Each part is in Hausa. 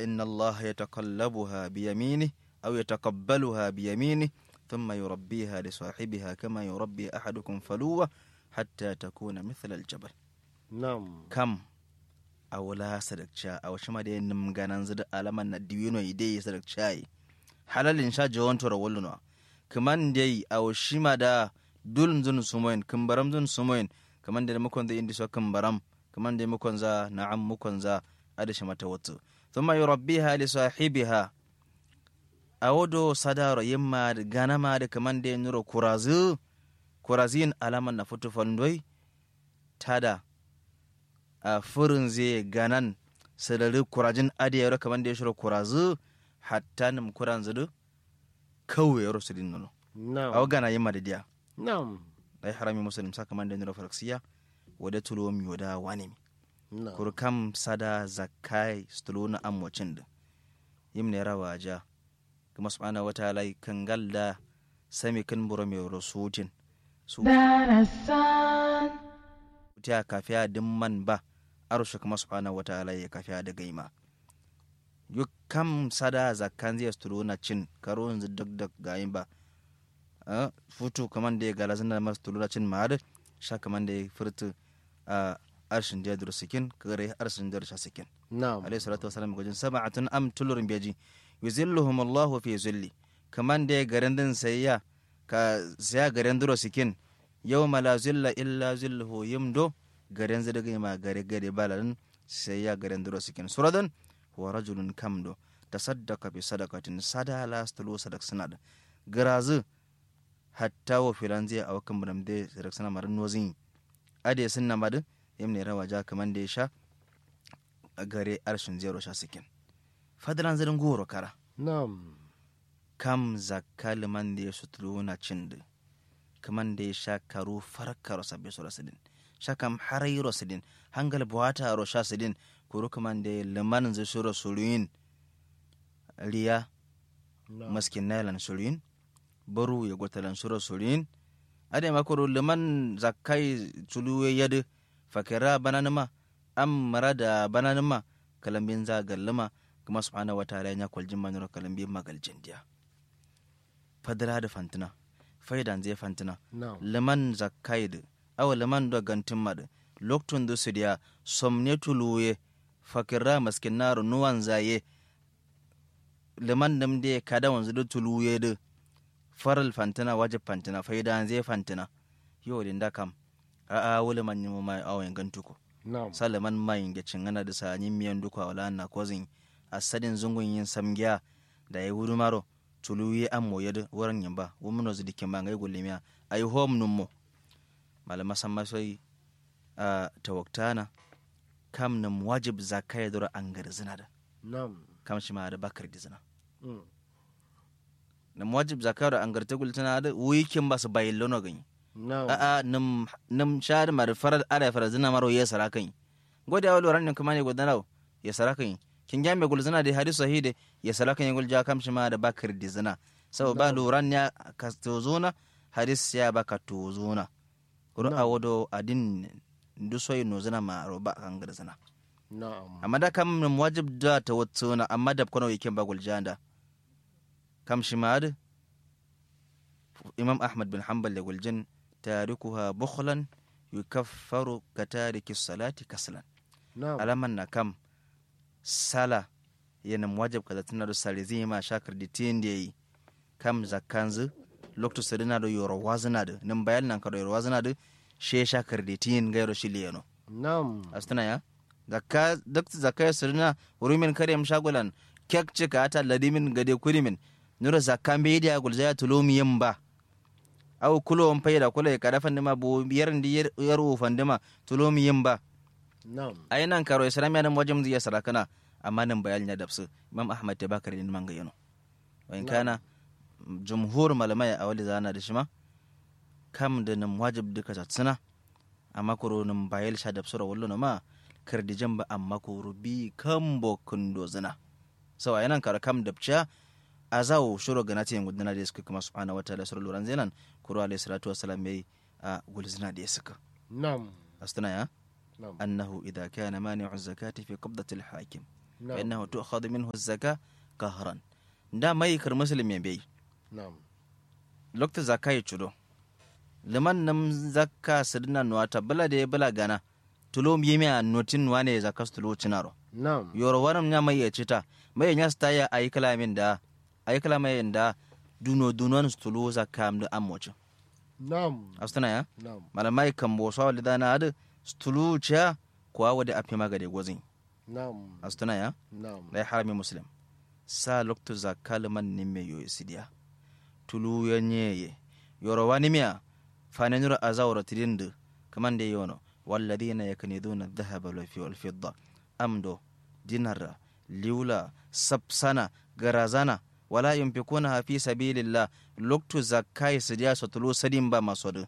فإن الله يتقلبها بيمينه أو يتقبلها بيمينه ثم يربيها لصاحبها كما يربي أحدكم فلوة حتى تكون مثل الجبل nam kam a wula sadakca a wasu ma da yin ganan zida alaman na diwino ide ya sadakca yi halalin sha jawon tora walluna kaman da yi a wasu ma da dulun zun sumoyin kumbaram zun sumoyin kaman da mukon da indi so kumbaram kaman da mukon za na'am mukon za adashi mata wato thumma yurabbiha li sahibiha a wado sadaro yimma da ganama da kaman da nuro kurazu kurazin alaman na futu fandoi tada a furin zai ganan sadari kurajin adiyar kamar da ya shiro kurazu hatta nim kuran zudu kawai yaro su din nono nam aw gana yimma da diya nam dai harami muslim saka man da niro faraksiya wada tulo mi wada wani mi nam kur kam sada zakai stulo na amwacin da yim ne rawa ja kuma subhanahu wataala kan galda sami kan buro mai rasutin su darasan ta kafiya dimman ba arusha kuma subhanahu wataala ya kafiya da gaima yu kam sada zakkan zai sturo na cin karo yanzu duk da gayin ba a futu kaman da ya gala zina masu sturo na cin ma'ad sha kaman da ya furta a arshin da ya duru sikin kare arshin da ya sikin nam alayhi salatu wasalam gajin sab'atun am tulurin beji yuzilluhum Allahu fi zilli kaman da ya garin din sayya ka saya garin duro sikin yawma la zilla illa zilluhu yimdo garin zadaga ma gare gare balalan sayya garin duro sikin suradan wa rajulun kamdo tasaddaqa bi sadaqatin sada la stulu sadaq sanad garazu hatta wa filan zai awa kan bunam de sadaq sana marin nozin ade sunna madu yamne rawa ja kaman da ya sha a gare arshin zero sha sikin fadalan zirin goro kara nam kam zakka liman da ya sutulu na cin da kaman da ya sha karu farka rosa bai sura sidin sha kam harai rosidin hangal buwata ro sha sidin kuru kaman da ya liman zai sura suruyin riya nam maskin nailan suruyin baru ya gwatalan sura suruyin ade makuru liman zakkai tulu yadu fakira bananima am marada bananima kalambin za gallima kuma subhanahu wa ta'ala ya kwaljin manura kalambin magaljin diya fadira da fantina faidan zai fantina nam liman zakkaid awa liman do gantin mad loktun du sidiya somne tuluye fakira maskin naru nuwan zaye liman nim de kada wanzu du tuluye de faral fantina wajib fantina faidan zai fantina yo din da kam a a wuli man yimu mai awon gantuko nam salaman mayin ge cingana da sa yin miyan duka wala na kozin asadin zungun yin samgiya da ya wuri maro tulu yi an moye da wurin yin ba wumno zidi kin ba ngai gulimiya ayi hom nummo malama san masoi a tawaktana kam nam wajib zakaya dora an gar zina da nam kam shi ma da bakar di zina mm. nam wajib zakaya da an gar ta gultana da wikin ba su bayin lono gani nam a a nam nam shar mar farar ara farar zina maro ya sara kan gode awal waran nan kuma ne godana ya sara kan kin ga me gulzina da hadisi sahih ya sara kan gul ja kam shi ma da bakar di zina sau ba luran ya ka tozuna hadis ya baka tozuna kuro Na'am. a wado adin ndu soyi no zina ma ro ba kan gar zina na'am amma da kam nam wajib da ta watsuna amma da kono yake ba gul janda kam shi ma da imam ahmad bin hanbal da guljin tarikuha bukhlan yukaffaru ka tariki salati kaslan na'am alaman na kam sala yana wajib kaza tana da sare zai ma shakar da tin da yi kam zakanzu lokto sadina da yoro wazina da nan bayan nan ka da yoro wazina da she shakar da tin gairo shi liyano na'am astana ya zakka duk zakka sirna urumin karyam shagulan kek cika ata ladimin gade kurimin nura zakka be dia gulzaya tulomi yamba aw kulo on payda kulo e kada fandima bo yarndi yer yaru fandima tulomi yamba na'am ay nan karo islamiya nan wajam diya sarakana amma nan bayal nya dabsu imam ahmad te bakari din manga yano wa in kana jumhur malamai a wali zana da shima kam da nan wajib duka tatsina amma kuro nan bayal sha dabsu ra wallo ma kardi jamba amma kuro bi kambo kundo zina so ay nan karo kam dabcha azawo shuro ganati yin gudana da suka kuma subhanahu wataala sura luran zenan kuro alayhi salatu wassalam yayi a gulzina da suka na'am astana ya na'am أنه إذا كان مانع الزكاة في قبضة الحاكم نعم. fa innahu tu'khadhu minhu az-zaka qahran da mai kar muslim ya bai نعم lokta zaka ya chudo liman nam zakka sidna nuwata bala de bala gana tulo yemi a notin wane zakka tulo cinaro نعم yoro waram nya mai ya cita mai nya sta ya ayi kalamin da ayi kalamin da duno dunon tulo zakka am da amocho نعم astana ya نعم malamai kan bo sawa lidana adu stulu cha kwa wade afi magade gozin نعم astana ya نعم da ya harami muslim sa loktu zakka liman nimme yo sidiya tulu ya nyeye yoro wani miya fanenura azawra tirindu kaman de yono walladhina yakniduna dhahaba wal fidda amdo dinara liula sapsana garazana wala yunfikuna fi sabilillah loktu zakkai sidiya so tulu sadin ba masodu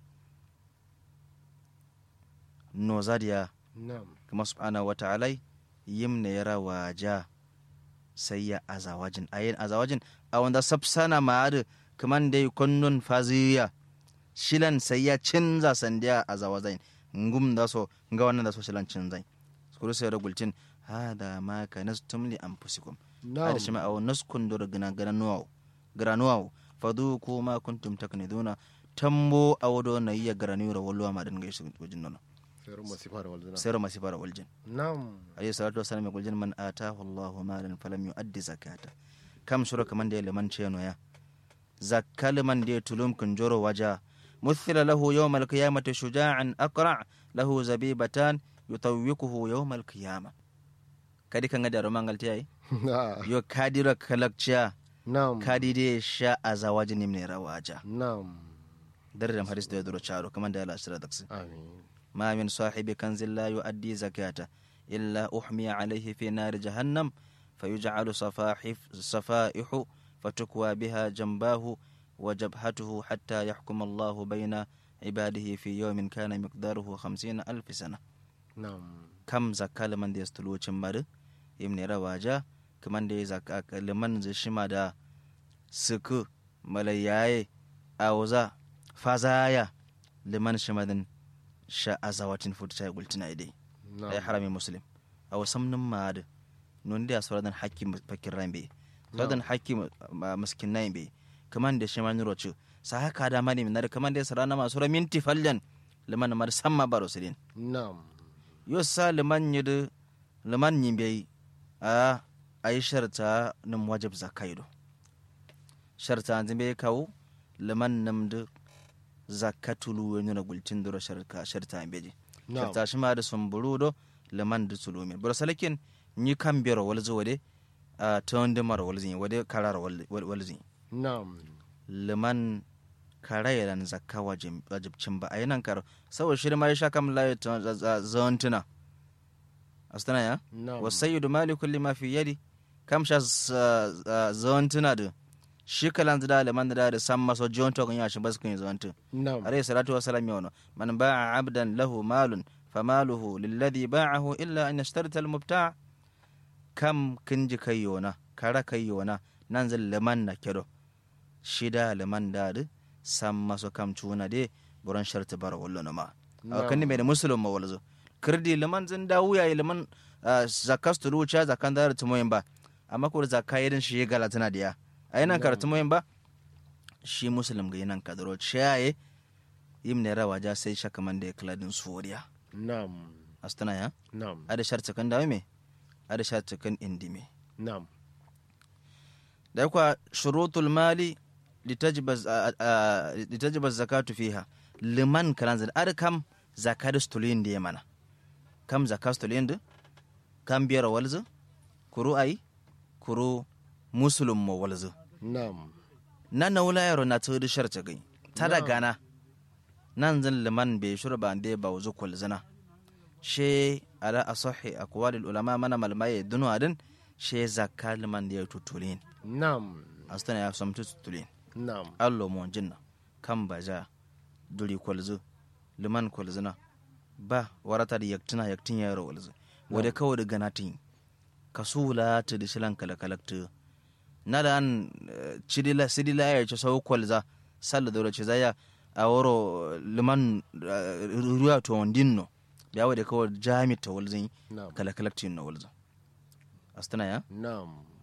no zadiya نعم kuma subhanahu wata'ala yimna yara waja sai ya azawajin ayin azawajin a wanda sapsana ma'adu kaman dai konnun faziya shilan sai ya cinza sandiya azawazain ngum da so nga wannan da so shilan cinzai skuru sai da gulcin hada ma kanastum li anfusikum نعم hada shima aw naskun dur gana gana nuwaw gara nuwaw faduku ma kuntum takniduna tambo awdo na iya gara niura walluwa ma dan gaisu wajin nono خير ما سفار والدنا sai ma sifara waljin نعم alayhi salatu wasalam yaqul man atahu Allahu malan falam yuaddi zakata kam sura kaman da liman ceno ya zakka liman da tulum kun joro waja مثل له يوم القيامة شجاعا أقرع له زبيبتان يطوقه يوم القيامة kadi kan da roman galti ai yo kadi ra kalakcia نعم kadi de sha azawajin nimne rawaja نعم darram hadis da duro charo kaman da Allah sira daksi آمين ما من صاحب كنز لا يؤدي زكاته إلا أحمي عليه في نار جهنم فيجعل صفاحف صفائح فتكوى بها جنباه وجبهته حتى يحكم الله بين عباده في يوم كان مقداره خمسين ألف سنة نعم كم زكاة لمن دي استلو چمبر يمني رواجا كمان دي زكاة لمن زي شما دا سكو ملياي أوزا فزايا لمن شما دن sha azawatin futa cha gultina idai ay نعم harami muslim aw samnum maad non dia suradan hakki fakir rambe suradan hakki maskin naimbe kaman da shima nuro chu sa haka da mani min da kaman da sarana ma sura minti fallan liman mar samma baro sidin نعم yo sa liman yid liman yimbe a ay sharta num wajib zakaido sharta zimbe kawo liman namdu zakatulu wani na gulcin duro sharka sharta beji نعم sharta shi ma da sumburu do liman da tulumin bura salakin ni kan biyar walzi wade a ta wanda mara walzi wade karar wal- wal- walzi نعم liman karayaran zakka wajib- wajibcin ba a yi nan karo saboda shi ma ya sha kam layi zawantuna astana ya نعم wasayyidu mali kulli ma fi yadi kam sha zawantuna da shi kalan da liman da da san maso jiwon tokon ya shi ba su kun yi zawantuna نعم عليه الصلاة والسلام يونه من باع عبدا له مال فماله للذي باعه إلا أن يشترط المبتاع كم كنج كيونا كرا كيونا ننزل لمن نكرو شدا لمن داد سما سو كم تونا دي بران شرط بار ولنا ما أو كني بين مسلم ما ولزو كردي لمن زن داويا لمن zakas tulu cha zakan da tumoyin ba amma ko zakka irin shi gala tana diya ayinan karatu moyin ba shi muslim ga yinan kadaro chaye yimne rawa ja sai shaka man da kladin suriya نعم astana ya نعم ada sharta kan dawo me ada sharta kan indime نعم da kwa shurutul mali litajba litajba zakatu fiha liman kalan zan ada kam zakatu stulin da mana kam zakatu stulin da kam biyar walzu kuru ai kuru muslim mo walzu نعم na na wula yaro na tudu sharta gai ta da gana nan zan liman bai shuru ba da ba wuzu kul zina she ala asahi aqwalil ulama mana malmaye dunu adin she zakka liman da ya tutulin نعم astana ya samtu tutulin نعم allo mo jinna kan baja duri kwalzu liman kwalzina ba warata da yaktina yaktin yaro walzu wade kawai da ganatin kasula ta da shilan kalakalakta na da an eh, cidila sidila ya ce sau kwalza salla da ce zaya a waro liman eh, ruwa to wandinno da yawa da kawai jami ta walzin نعم kalakalaktin na walzu astana ya Naam.